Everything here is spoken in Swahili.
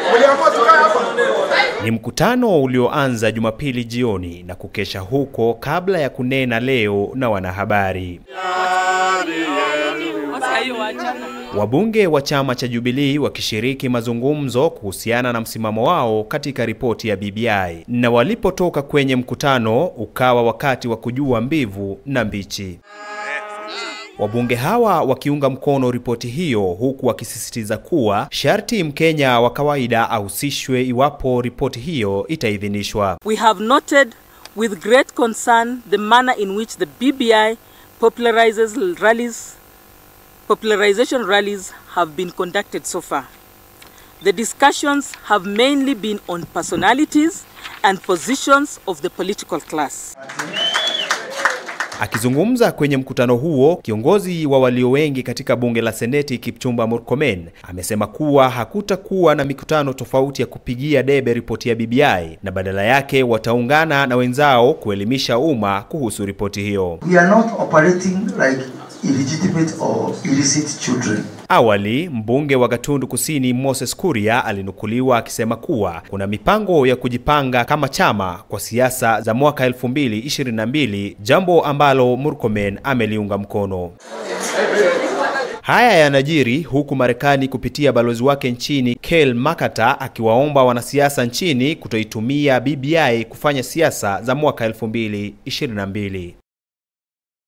Mliamua tukae hapa. Ni mkutano ulioanza Jumapili jioni na kukesha huko kabla ya kunena leo na wanahabari. Wabunge wa chama cha Jubilee wakishiriki mazungumzo kuhusiana na msimamo wao katika ripoti ya BBI, na walipotoka kwenye mkutano ukawa wakati wa kujua mbivu na mbichi. Wabunge hawa wakiunga mkono ripoti hiyo huku wakisisitiza kuwa sharti Mkenya wa kawaida ahusishwe iwapo ripoti hiyo itaidhinishwa. We have noted with great concern the manner in which the BBI popularizes rallies, popularization rallies have been conducted so far. The discussions have mainly been on personalities and positions of the political class. Akizungumza kwenye mkutano huo, kiongozi wa walio wengi katika bunge la Seneti Kipchumba Murkomen amesema kuwa hakutakuwa na mikutano tofauti ya kupigia debe ripoti ya BBI na badala yake wataungana na wenzao kuelimisha umma kuhusu ripoti hiyo. We are not operating like illegitimate or illicit children. Awali, mbunge wa Gatundu Kusini Moses Kuria alinukuliwa akisema kuwa kuna mipango ya kujipanga kama chama kwa siasa za mwaka 2022, jambo ambalo Murkomen ameliunga mkono. Haya yanajiri huku Marekani kupitia balozi wake nchini Kel Makata akiwaomba wanasiasa nchini kutoitumia BBI kufanya siasa za mwaka 2022.